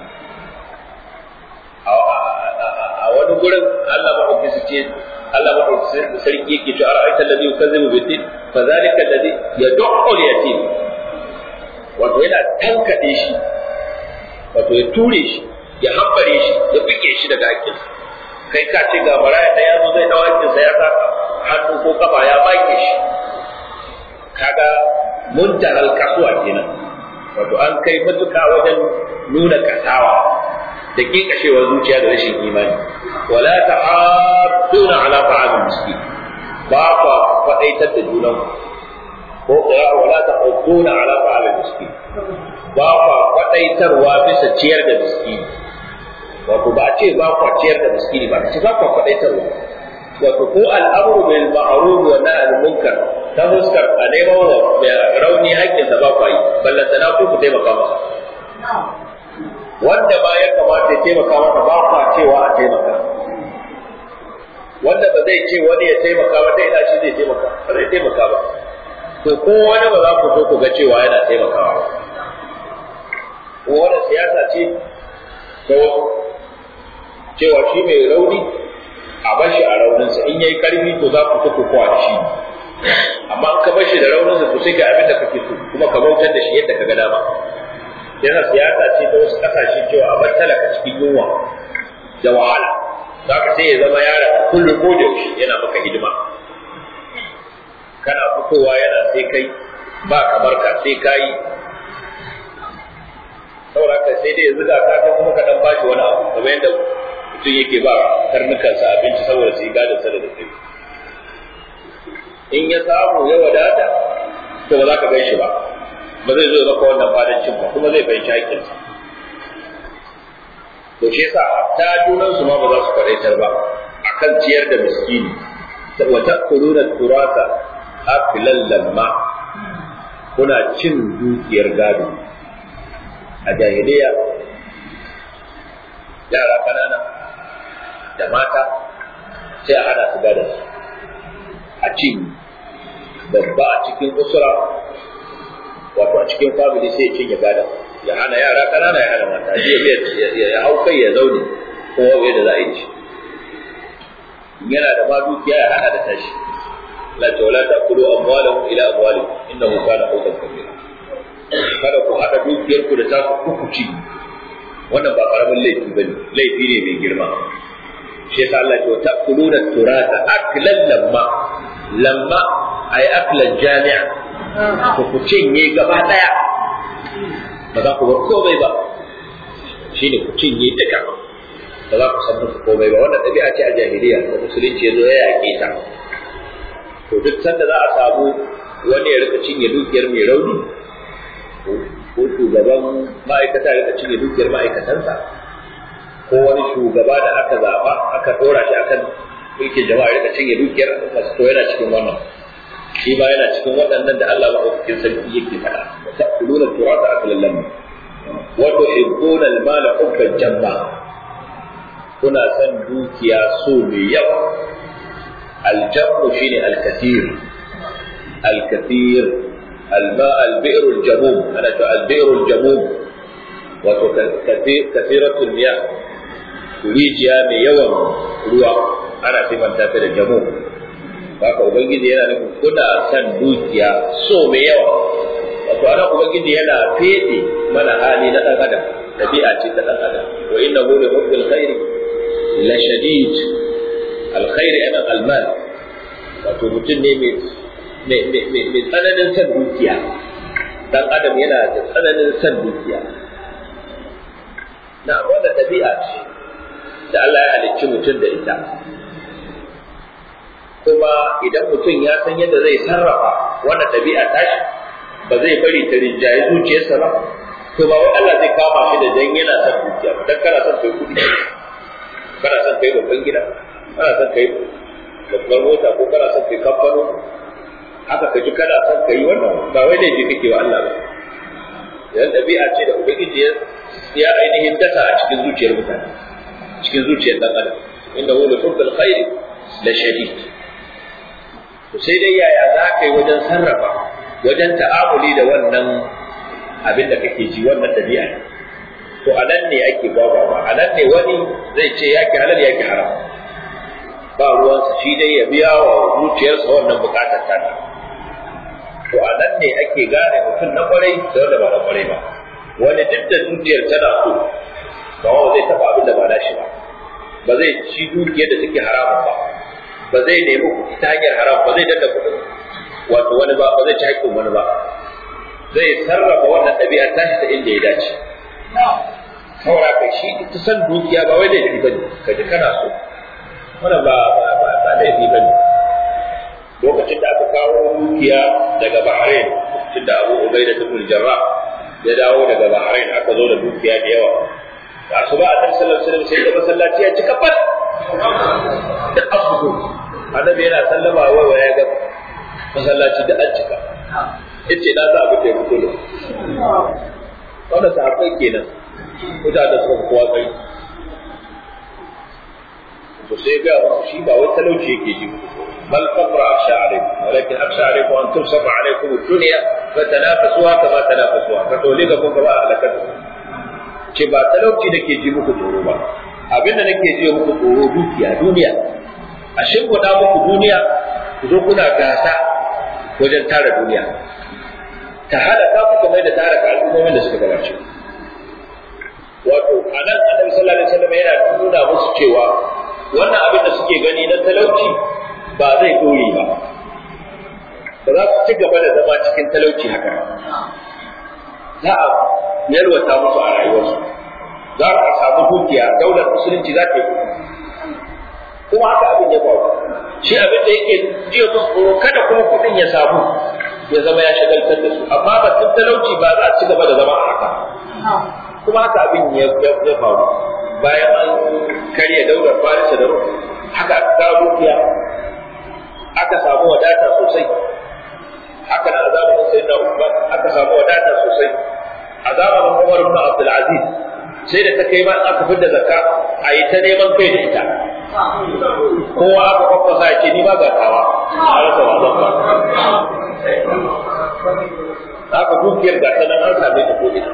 a wani gurin Allah maɗauki su ce Allah maɗauki sarki yake cewa ara'aita alladhi yukazzibu bid-din fa zalika alladhi yad'u al-yatim wato yana tankade shi wato ya ture shi ya hambare shi ya bige shi daga hakkin kai ka ce ga maraya da yazo zai dawo hakkin sa ya saka hannu ko kafa ya bake shi kaga muntahal kasuwa kenan wato an kai matuƙa wajen nuna kasawa da kekashewar zuciya da rashin imani wala ta'aduna ala ta'amil miskin ba fa faɗaitar da junan ko qira'a wala ta'uduna ala ta'amil miskin ba fa faɗaitarwa bisa ciyar da miskini wato ba ce ba kwa ciyar da miskini ba ce ba kwa faɗaitarwa wato ko al'amru bil ma'ruf wa nahy anil munkar ta fuskar a neman wa rauni haƙƙinsa ba kwa yi ballantana ko ku taimaka masa wanda ba ya kamata ya taimaka masa ba kwa cewa a taimaka wanda ba zai ce wani ya taimaka ba ta ina shi zai taimaka ba zai taimaka ba to ko wani ba za ku so ku ga cewa yana taimakawa ba ko wani siyasa ce ta wasu cewa shi mai rauni a bar shi a rauninsa in yayi karfi to za ku ta kokowa da shi amma in ka bar shi da rauninsa to sai ga abin da kake so kuma ka bautar da shi yadda ka ga dama yana siyasa ce ta wasu kasashe cewa a bar talaka cikin yunwa da wahala za ka sai ya zama yara kullum ko da yaushe yana maka hidima kana fitowa yana sai kai ba kamar ka sai kayi saboda ka sai dai ya zuga ka kai kuma ka dan bashi wani abu kamar yadda mutum yake ba karnukansa abinci saboda su yi gadon sa da dare in ya samu ya wadata to ba za ka gan shi ba ba zai zo ya maka wannan fadancin ba kuma zai fahimci haƙƙinsa to shi yasa ta junan su ma ba za su faɗaitar ba akan ciyar da miskini wa ta'kuluna turasa afilan lamma kuna cin dukiyar gado a jahiliya yara kanana da mata sai a hana su gadon a cin babba a cikin usura wato a cikin family sai ya cinye gadon ya hana yara kanana ya hana mata ya ya hau kai ya zaune ko wabe da za a yi shi yana da ma dukiya ya hana da tashi la tawla ta'kulu amwalakum ila amwalikum innahu kana hutan kabira kada ku hada dukiyar ku da taku kuku ci wannan ba karamin laifi bane laifi ne mai girma shi yasa Allah ya ta'kuluna turata aklan lamma lamma ay aklan jami'a ku ku cinye gaba daya ba za ku bar komai ba shi ne ku cinye duka ba za ku san musu komai ba wannan ɗabi'a ce a jahiliya da musulunci ya zo ya yaƙe ta to duk sanda za a samu wani ya rika cinye dukiyar mai rauni ko shugaban ma'aikata ya rika cinye dukiyar ma'aikatansa ko wani shugaba da aka zaɓa aka ɗora shi akan mulkin jama'a ya rika cinye dukiyar to yana cikin wannan shi ma yana cikin waɗannan da Allah maɗaukakin sarki yake faɗa wa ta'kuluna turata aklan lamma wa tuhibbuna al-mala hubban jamma kuna son dukiya so mai yawa al-jammu shine al-kathir al-kathir al-ma' al-bi'r al-jamum ana ta al-bi'r al-jamum wato kathiratul miyah rijiya mai yawan ruwa ana sifanta ta da jamum haka ubangiji yana nufin kuna son dukiya so mai yawa wato ana ubangiji yana fede mana hali na dan adam tabi'a ce ta dan adam wa innahu li hubbil khairi la shadid alkhairi ana almal wato mutum ne mai tsananin san dukiya dan adam yana da tsananin san dukiya na wanda ɗabi'a ce da Allah ya halicci mutum da ita kuma idan mutum ya san yadda zai sarrafa wannan ɗabi'a tashi ba zai bari ta rinjaye zuciyarsa ba to ba wai Allah zai kama shi da dan yana son dukiya ba dan kana son kai kuɗi kana son kai babban gida kana son kai babbar mota ko kana son kai kamfano haka ka ji kana son kai wannan ba wai laifi kake wa Allah ba yan ɗabi'a ce da ubangiji ya ainihin dasa a cikin zuciyar mutane cikin zuciyar dan adam inda wani hubbil khairi la shadid to sai dai yaya za ka yi wajen sarrafa wajen ta'amuli da wannan abin da kake ji wannan ɗabi'a to a nan ne ake gwagwagwa a nan ne wani zai ce ya ki halal ya ki haram ba ruwansa shi dai ya biya wa zuciyarsa wannan bukatar ta to a nan ne ake gane mutum na kwarai da wanda ba na kwarai ba wani duk da zuciyar tana so ba wa zai taɓa abin da ba na shi ba ba zai ci dukiyar da take haramun ba ba zai nemi kuɗi ta hanyar haram ba zai danna kuɗin wato wani ba ba zai ci haƙƙin wani ba zai sarrafa wannan ɗabi'ar tashi ta inda ya dace saboda ka shi ita san dukiya ba wai laifi bane ka ji kana so wannan ba ba ba ba laifi bane lokacin da aka kawo dukiya daga Bahrain lokacin da Abu Ubaida ibn Jarrah ya dawo daga Bahrain aka zo da dukiya da yawa da su ba a sallallahu alaihi wasallam sai da masallaci ya cika fat da asubu annabi yana sallama wai wa ya ga masallaci da an cika yace na sa abin da ya fito da wannan sahabbai kenan mutane suka kowa kai to sai ga wasu shi ba wai talauci yake ji bal faqra akhsha alaykum walakin akhsha alaykum an tusaba alaykum ad-dunya fatanafasuha kama tanafasuha fa tolika kun kama alakatu ce ba talauci nake ji muku tsoro ba abinda nake ji muku tsoro dukiya duniya a shimfiɗa muku duniya ku zo kuna gasa wajen tara duniya ta hada ka ku kamar da tara ka al'ummomin da suka gabace wato a nan annabi sallallahu alaihi wasallam yana nuna musu cewa wannan abin da suke gani na talauci ba zai dore ba ba za su ci gaba da zama cikin talauci haka za a yalwata musu a rayuwarsu za a samu dukiya daular musulunci za ta yi kuma haka abin ya faru shi abin da yake jiya musu tsoro kada kuma kuɗin ya samu ya zama ya shagaltar da su amma batun talauci ba za a ci gaba da zama a haka kuma haka abin ya faru bayan an karya daular farisa da rum haka aka kawo dukiya aka samu wadata sosai haka na zamanin sai da Usman aka samu wadata sosai a zamanin Umar ibn Abdul Aziz sai da ta kai ma aka fidda zakka a yi ta neman kai da ita kowa aka kwakwasa ya ce ni ba gatawa a rasa wazan ba haka dukiyar gata nan an same ta kodin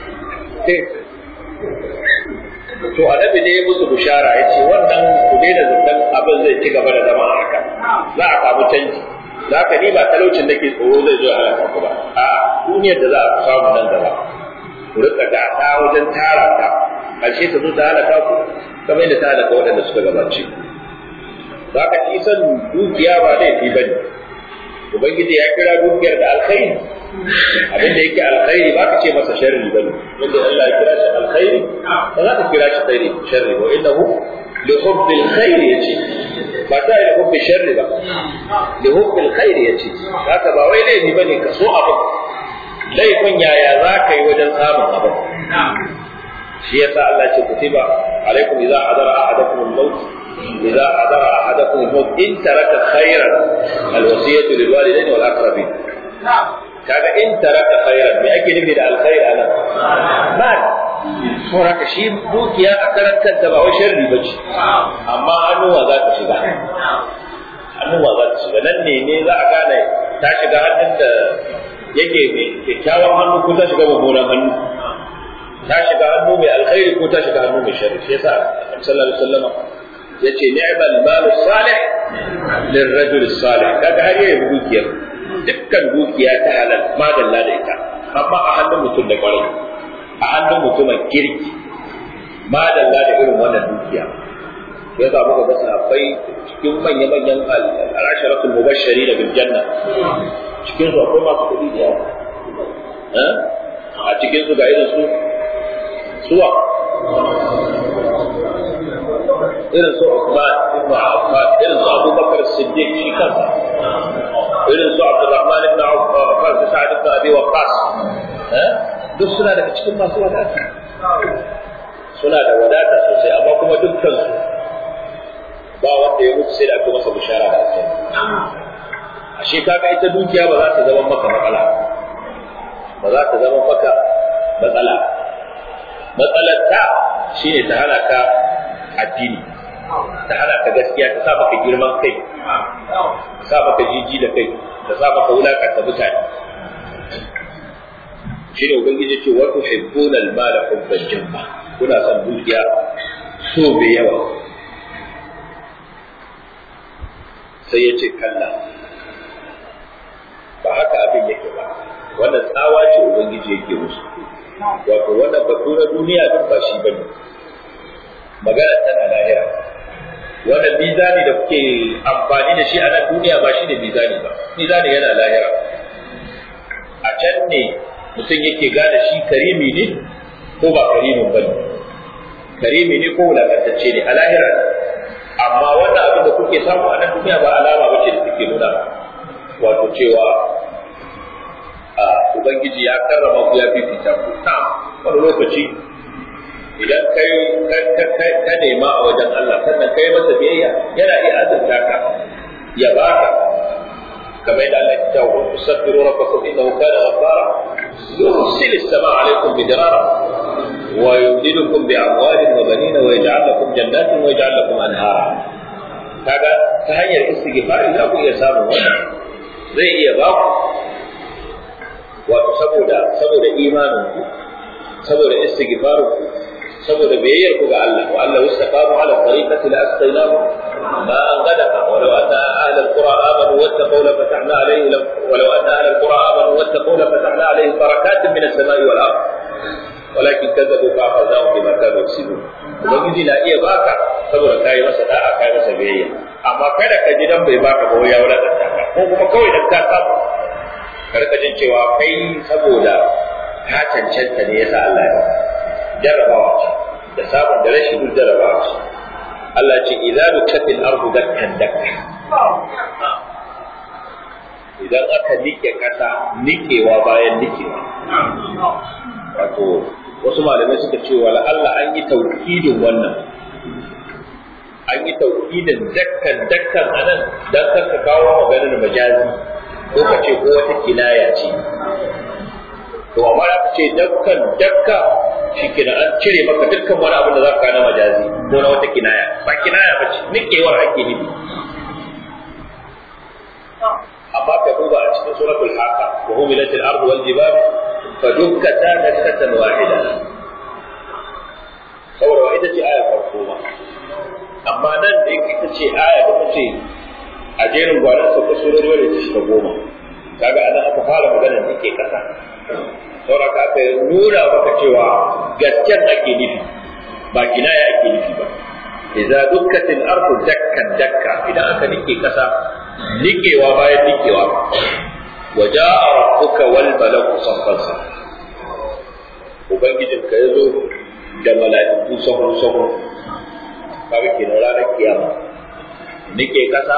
to annabi ne ya musu bishara ya ce wannan ku daina zaton abin zai ci gaba da zama haka za a samu canji za ka ni ba talaucin da ke tsoro zai zo a halaka ku ba a duniyar da za a samu nan gaba ku rika gata wajen tara ta ƙarshe ta zo ta halaka ku kamar yadda ta halaka waɗanda suka gabace za ka ci san dukiya ba laifi ba ne ubangiji ya kira dukiyar da alkhairi abin da yake alkhairi ba ka ce masa sharri ba ne wanda Allah ya kira shi alkhairi ba za ka kira shi khairi sharri ba innahu li hubbil khairi yace ba ta yi da hubbi sharri ba li hubbil khairi yace haka ba wai laifi bane ka so abu laifin yaya za ka yi wajen samun abu shi yasa Allah ce kutiba alaikum idza hadara ahadakum al-maut إذا حضر أحدكم الموت إن ترك خيرا الوصية للوالدين والأقربين kaga in taraka khairan me ake nufi da alkhair anan mal saboda shi dukiya a karan kanta ba wai sharri bace amma hannuwa za ta shiga hannuwa za ta shiga nan ne ne za a gane ta shiga hannun da yake mai kyakkyawan hannu ko ta shiga mummunan hannu ta shiga hannu mai alkhairi ko ta shiga hannu mai sharri shi yasa sallallahu alaihi wasallam yace ni'mal malu salih lirrajul salih kaga har yayi dukiyar dukkan dukiya ta halal madalla da ita amma a hannun mutum da kwarai a hannun mutumin kirki madalla da irin wannan dukiya ya sa muka ga sahabbai cikin manya-manyan al'asharatul mubashshari da bil janna cikin su akwai masu kuɗi da yawa a cikin su ga irin su suwa irin su Uthman ibn Affan irin su Abu Bakar Siddiq shi kansa irin su Abdurrahman ibn Affan da Sa'ad ibn Abi Waqqas duk suna daga cikin masu wadata suna da wadata sosai amma kuma dukkan su ba wanda ya mutu sai da aka masa bishara da aljanna ashe kaga ita dukiya ba za ta zama maka matsala ba za ta zama maka matsala matsalar ta shine ta hana ka addini ta hana ka gaskiya ta sa maka girman kai ta sa maka jiji da kai ta sa maka wulakanta mutane shine ubangiji ce wa tuhibbuna al-mala hubban jamma kuna son dukiya so bai yawa sai ya ce kalla ba haka abin yake ba wannan tsawa ce ubangiji yake musu wato wannan batu na duniya duk ba shi bane magana tana lahira wannan mizani da kuke amfani da shi a nan duniya ba shi ne mizani ba mizani yana lahira a can ne mutum yake gane shi karimi ne ko ba karimin ba ne karimi ne ko wulakantacce ne a lahira amma wannan abin da kuke samu a nan duniya ba alama ba ce da take nuna wato cewa a ubangiji ya karrama ku ya fifita ku ta wani lokaci idan kai ka nema a wajen Allah sannan kai masa biyayya yana iya azurta ka ya baka kamar yadda Allah ya ce wa tusabbiru rabbakum innahu kana ghaffara yursilu as-samaa 'alaykum bidirara wa yumdidukum bi amwalin wa banina wa yaj'al lakum jannatin wa yaj'al lakum anhara kaga ta hanyar istighfari za ku iya samun wannan zai iya ba ku wato saboda saboda imanin ku saboda istighfarin ku saboda biyayyar ku ga Allah wa Allah istaqamu ala tariqati la astaynahu ma an gadaqa wa law anna ahla alqura amanu wattaqaw la fatahna alayhim wa law anna ahla alqura amanu wattaqaw la fatahna alayhim barakatin min as-sama'i wal ard ولكن كذبوا فأخذناهم بما كانوا يكسبون ubangiji na iya baka saboda kai masa da'a kai masa biyayya amma kada ka ji dan bai baka ba ya wadata ka ko kuma kawai dan ka samu karka jin cewa kai saboda ka cancanta ne yasa Allah ya baka jarrabawa ce da sabon da rashin duk jarrabawa ce Allah ce idza dukatil ardu dakkan dakka idan aka nike kasa nikewa bayan nikewa wato wasu malamai suka ce wala Allah an yi taukidin wannan an yi taukidin dakkan dakkan anan dan ka kawo maganar majazi ko ka ce ko wata kinaya ce to amma aka ce dakkan dakka shi kina an cire maka dukkan wani abin da za ka na majazi ko na wata kinaya ba kinaya ba ce nikewar ake nufi amma ka duba a cikin suratul haqa wa humilat al-ardu wal jibal fa dukkata dakkatan wahida saboda ita ce aya farko ba amma nan da ita ce aya da ce a jerin gwanan sauka surori wadda ta shiga goma kaga anan aka fara magana da ke kasa saboda ka aka nuna maka cewa gasken ake nufi ba kinaya ake nufi ba idza dukkatil ardu dakkan dakka idan aka nike kasa nikewa bayan nikewa wa jaa rabbuka wal malaku saffan ubangijin ka yazo da mala'iku sahun sahun kaga kenan ranar kiyama nike kasa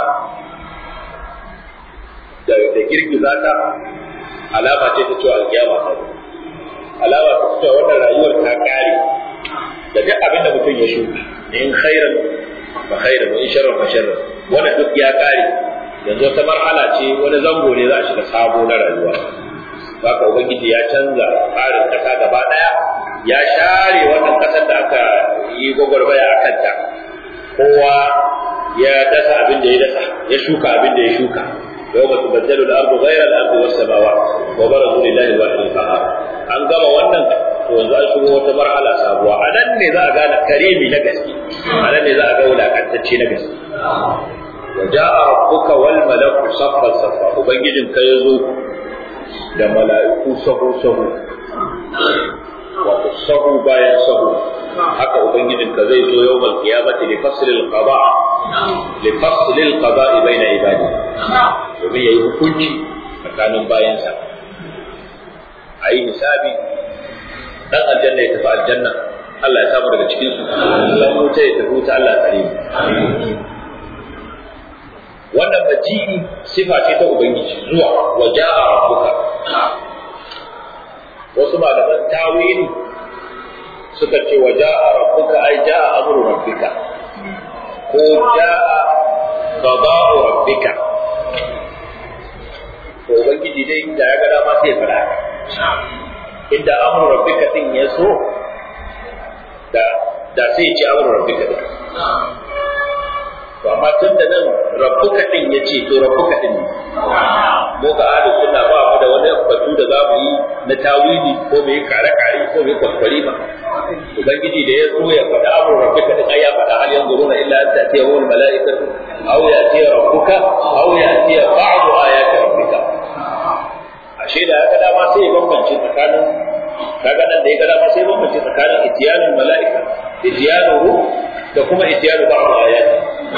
da da girgiza ta alama ce ta cewa alkiyama ta zo alama ta cewa wannan rayuwar ta kare da duk abin da mutum ya shuka in khairan fa khairan wa in sharran fa sharran wannan duk ya kare yanzu wata marhala ce wani zango ne za a shiga sabo na rayuwa haka ubangiji ya canza tsarin kasa gaba daya ya share wannan kasar da aka yi gwagwarmaya a kanta kowa ya dasa abin da ya dasa ya shuka abin da ya shuka يوم تبدل الارض غير الارض والسماوات وبرزوا لله الواحد القهار an gama wannan to yanzu an shigo wata marhala sabuwa a nan ne za a gane karimi na gaske a nan ne za a ga wulakantacce na gaske wa ja'a rabbuka wal malaku saffan saffa ubangijin ka yazo da mala'iku sahu sahu wato sahu bayan sahu haka ubangijin ka zai zo yawmal qiyamati li faslil qada li faslil qada baina ibadi domin yayi hukunci tsakanin bayansa a yi hisabi dan aljanna ya tafi aljanna Allah ya samu daga cikin su dan wuta ya tafi wuta Allah tsare wannan baji'i sifa ce ta ubangiji zuwa wa ja'a rabbuka wasu malaman tawili suka ce wa ja'a rabbuka ai ja'a amru rabbika ko ja'a qada'u rabbika to ubangiji dai da ya ga dama sai ya fara inda amru rabbika din ya so da da sai ya ci amru rabbika din to amma tun da nan rabbuka din ya ce to rabbuka din ne mu ga ahlu sunna ba mu da wani batu da za mu yi na tawili ko mu yi kare kare ko mu yi kwaskwari ba ubangiji da ya so ya faɗa amru rabbika din ai ya faɗa hal yanzuruna illa an ta'tiyahu al mala'ikatu aw ya'tiya rabbuka aw ya'tiya ba'du ayati rabbika ashe da haka dama sai ya bambance tsakanin kaga nan da ya ga dama sai ya bambance tsakanin itiyanul mala'ika itiyanuhu da kuma itiyanu ba'd ayati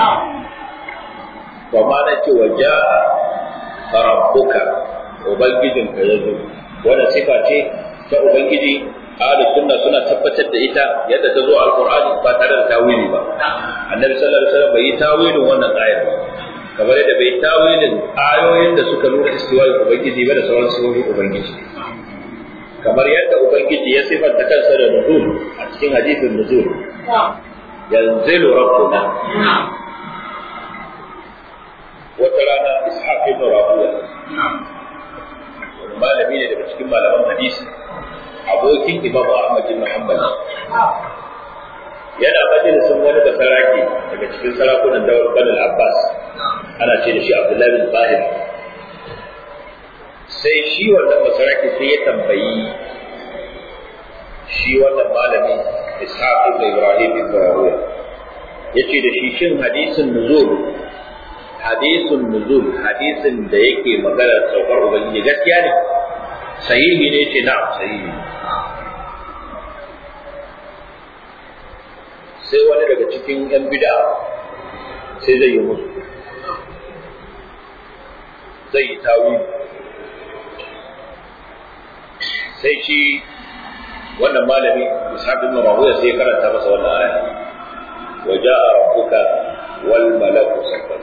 wa ma na ce wa ja'a rabbuka ubangijin ka yazo wannan sifa ce ta ubangiji ahlus sunna suna tabbatar da ita yadda ta zo a alqur'ani ba tare da tawili ba annabi sallallahu alaihi wasallam bai yi tawilin wannan ayar ba kamar yadda bai tawilin ayoyin da suka nuna istiwa'i ubangiji ba da sauran sifofin ubangiji kamar yadda ubangiji ya sifanta kansa da nuzul a cikin hadisin nuzul yanzilu rabbuna wata rana ishaq ibn rabiya malami ne daga cikin malaman hadisi abokin imam ahmad ibn hanbal yana majalisin wani da saraki daga cikin sarakunan dawar banul abbas ana ce da shi abdullahi bin zahir sai shi wannan masaraki sai ya tambayi shi wannan malami ishaq ibn ibrahim ibn rawiya yace da shi shin hadisin nuzul hadisin nuzul hadisin da yake maganar saukar ubangiji gaskiya ne sahihi ne ce na'am sahihi sai wani daga cikin yan bid'a sai zai yi musu zai yi tawili sai shi wannan malami ishaq ibn rawiya sai karanta masa wannan aya wa ja'a rabbuka wal malaku saffan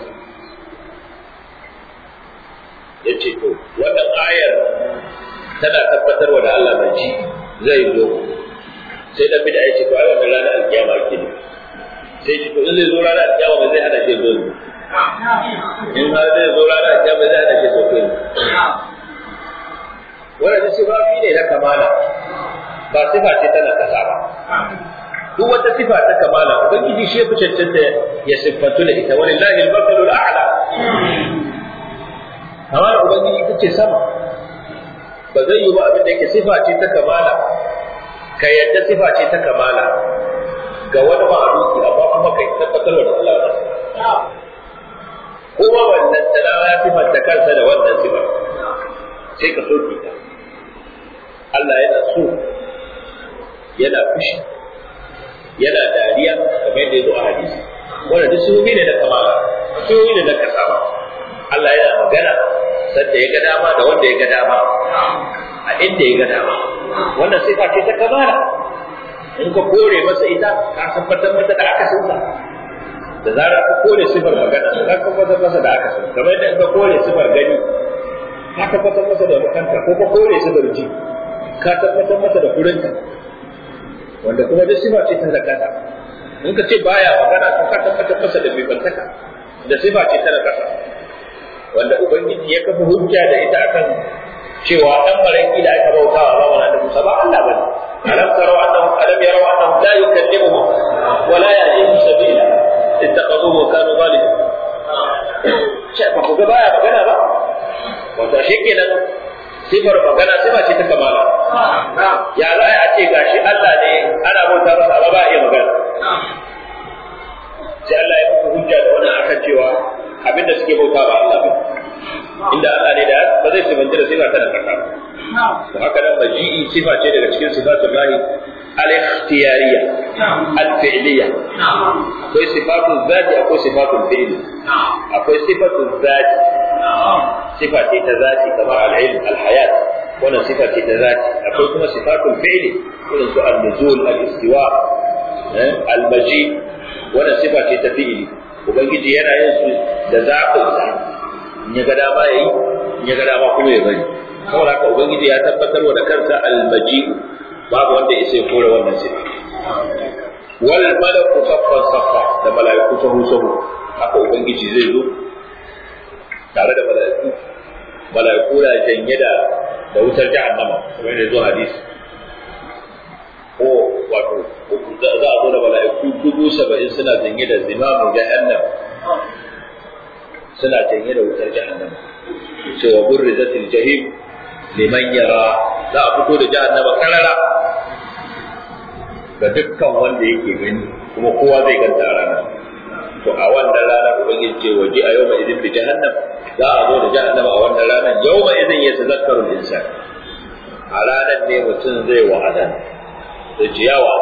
yace to wannan ayar tana tabbatarwa da Allah bai ci zai zo sai da bid'a yace to ai wannan ranar alkiyama ke ne sai shi to in zai zo ranar alkiyama ba zai hada shi zo in har zai zo ranar alkiyama zai hada shi zo kai wannan sifafi ne na kamala ba sifa ce tana kasa ba duk wata sifa ta kamala ubangiji shi ya fi cancanta ya siffantu da ita wani lahil masalul a'la kamala ubangiji ita ce sama ba zai yi ba abin da yake sifa ce ta kamala ka yadda sifa ce ta kamala ga wani ma'aruki amma kuma kai tabbatar da Allah da kuma wannan talawa ya sifanta kansa da wannan sifa sai ka soke ta Allah yana so yana fushi yana dariya kamar yadda ya zo a hadisi wanda duk sunobi ne na kamala sunobi ne na kasama Allah yana magana sadda ya ga dama da wanda ya ga dama a inda ya ga dama wannan sifa ce ta kamala in ka kore masa ita ka tabbatar masa da aka sunsa da zarar ka kore sifar magana ka tabbatar masa da aka sunsa kamar yadda in ka kore sifar gani ka tabbatar masa da makanta ko ka kore sifar ji ka tabbatar masa da kurinka wanda kuma duk sifa ce ta zakata in ka ce baya magana to ka tabbatar masa da bibantaka da sifa ce ta zakata wanda ubangiji ya kafa hujja da ita akan cewa dan maraki da aka bauta wa zamanin da Musa ba Allah bane alam taraw annahu alam yaraw annahu la yukallimuhum wa la yahdihim sabila ittaqaduhu wa kanu zalimin shi ba ku ga baya magana ba wato shi kenan sifar magana sifa ce ta kamala ya za a ce gashi Allah ne ana bauta masa ba ba iya magana sai Allah ya muku hujja da wannan akan cewa abinda suke bauta ba Allah ba inda Allah ne da ba zai sifanci da sifa ta da kaka to haka nan maji'i sifa ce daga cikin sifatun lahi al-ikhtiyariyya al-fi'liyya akwai sifatun zati akwai sifatun fi'li akwai sifatun zati sifa ce ta zati kamar al-ilm al-hayat wannan sifa ce ta zati akwai kuma sifatun fi'li irin su al-nuzul al-istiwa al-maji wannan sifa ce ta fi'li ubangiji yana yin su da zaɓinsa in ya ga dama yayi in ya ga dama kuma ya bari saboda haka ubangiji ya tabbatar wa da kansa almaji babu wanda ya sai kore wannan sifa wal malaku saffan saffa da malaiku sahu sahu haka ubangiji zai zo tare da malaiku malaiku na janye da da wutar jahannama kamar da zo hadisi ko wato za a zo da malaiku dubu saba'in suna janye da zimamu jahannam suna janye da wutar jahannama cewa burrizatil jahim liman yara za a fito da jahannama karara ga dukkan wanda yake gani kuma kowa zai ganta a ranar to a wannan ranar ubangiji ce waje a yau idin bi jahannam za a zo da jahannama a wannan ranar yau ma idin ya tazakkaru insan a ranar ne mutum zai wa'adan da jiyawa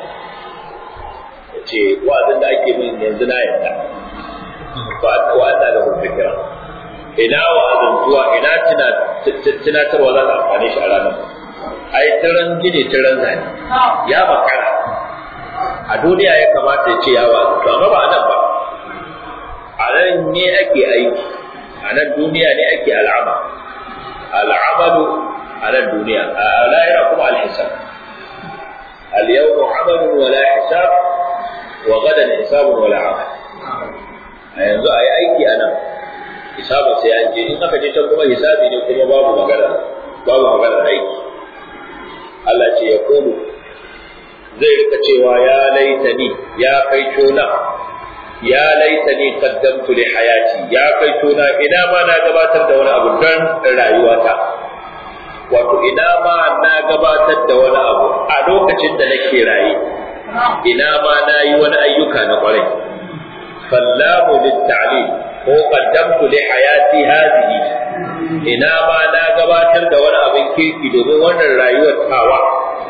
ya ce wa'azin da ake min yanzu na yadda ba wa Allah da zikira ina wa'azantuwa ina tunatarwa za ta amfani shi a ranar ai tiran gine tiran zane ya makara a duniya ya kamata ya ce ya wa'azantu amma ba a nan ba a nan ne ake aiki a nan duniya ne ake al'ama al'amalu a nan duniya a lahira kuma alhisab اليوم عمل ولا حساب وغدا حساب ولا عمل a yanzu a yi aiki a nan hisabin sai an je in aka je can kuma hisabi ne kuma babu magana babu magana aiki Allah ce ya komu zai rika cewa ya laitani ya kai tona ya laitani qaddamtu li hayati ya kai tona ina ma na gabatar da wani abu don rayuwata wato ina ma na gabatar da wani abu a lokacin da nake raye ina ma na yi wani ayyuka na kwarai فاللام للتعليل ko qaddamtu li hayati hadhihi ina ma na gabatar da wani abin kirki domin wannan rayuwar tawa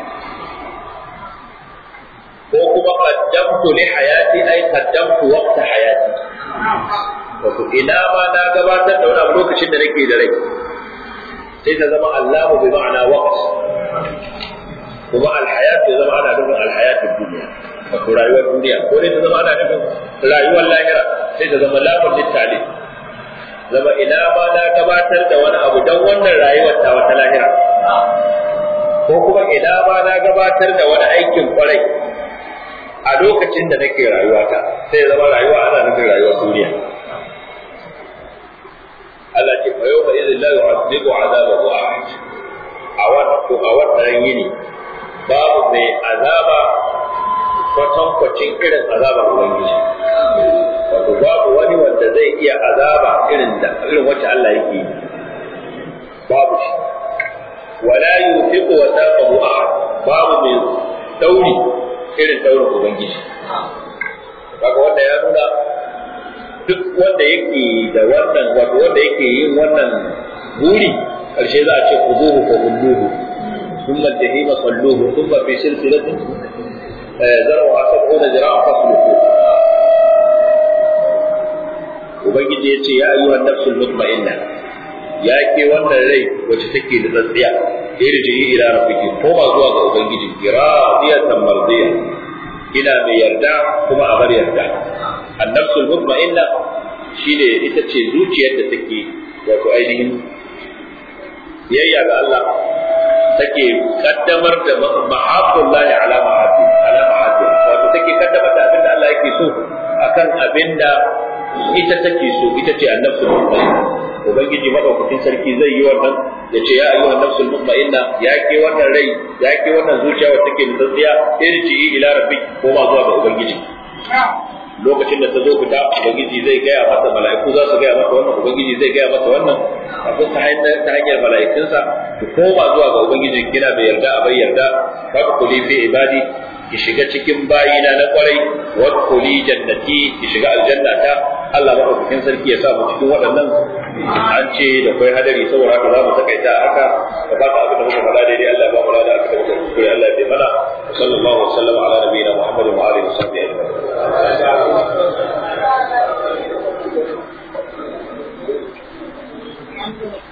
ko kuma qaddamtu li hayati ay qaddamtu waqta hayati wato ina ma na gabatar da wani abu lokacin da nake da rai sai ta zama Allahu bi ma'ana waqt kuma alhayat ya zama ana nufin alhayatul duniya wato rayuwar duniya ko dai ta zama ana nufin rayuwar lahira sai ta zama lafar littali zama ina ma na gabatar da wani abu don wannan rayuwar ta wata lahira ko kuma ina ma na gabatar da wani aikin kwarai a lokacin da nake rayuwata sai zama rayuwa ana nufin rayuwar duniya Allah ce fa yau ba idin la yu'adhibu 'adabahu ahad a wannan ko a wannan yini babu mai azaba kwatankwacin irin azabar Ubangiji. Wato babu wani wanda zai iya azaba irin da irin wacce Allah yake yi. Babu shi. Wala yufiqu wa taqahu ahad babu mai dauri irin daurin Ubangiji. Kaga wanda ya nuna duk wanda yake da wannan wato wanda yake yin wannan buri karshe za a ce kuzuhu ko hulluhu ثم الجحيم صلوه ثم في سلسلة ذرعها سبعون ذراعا فاسلكوه Ubangiji ya ce, Ya yi wa nafsul mutma'inna, ya ke wannan rai wacce take da tsatsiya, irji ila rabbiki koma zuwa ga Ubangiji, radiyatan mardiya, ina mai yarda kuma a bar yarda. An nafsul mutma'inna shine ita ce zuciyar da take wato ainihin yayya ga Allah take kaddamar da mahabbullahi ala mahabbi ala mahabbi wato take kaddamar da abinda Allah yake so akan abinda ita take so ita ce annabsu mutmainna ubangiji madaukakin sarki zai yi wannan ya ce ya ayyuha nafsul mutmainna ya ke wannan rai ya ke wannan zuciya wacce take da tsatsiya irji ila rabbik ko ma zuwa ga ubangiji lokacin da ta zo fita ubangiji zai gaya mata mala'iku za su gaya mata wannan ubangiji zai gaya mata wannan abin ta hanyar ta hanyar mala'ikunsa ki koma zuwa ga ubangiji kina bai yarda a bai yarda fa kuli fi ibadi ki shiga cikin bayina na kwarai wa kuli jannati ki shiga aljannata Allah maɗaukakin sarki ya sa mu cikin waɗannan an ce da kai hadari saboda haka za mu takaita a haka da fata abin da muka faɗa daidai Allah ya ba mu da aka da muka kuskure Allah ya bai mana sallallahu alaihi wa sallam ala nabiyina Muhammadin wa alihi wa sahbihi ajma'in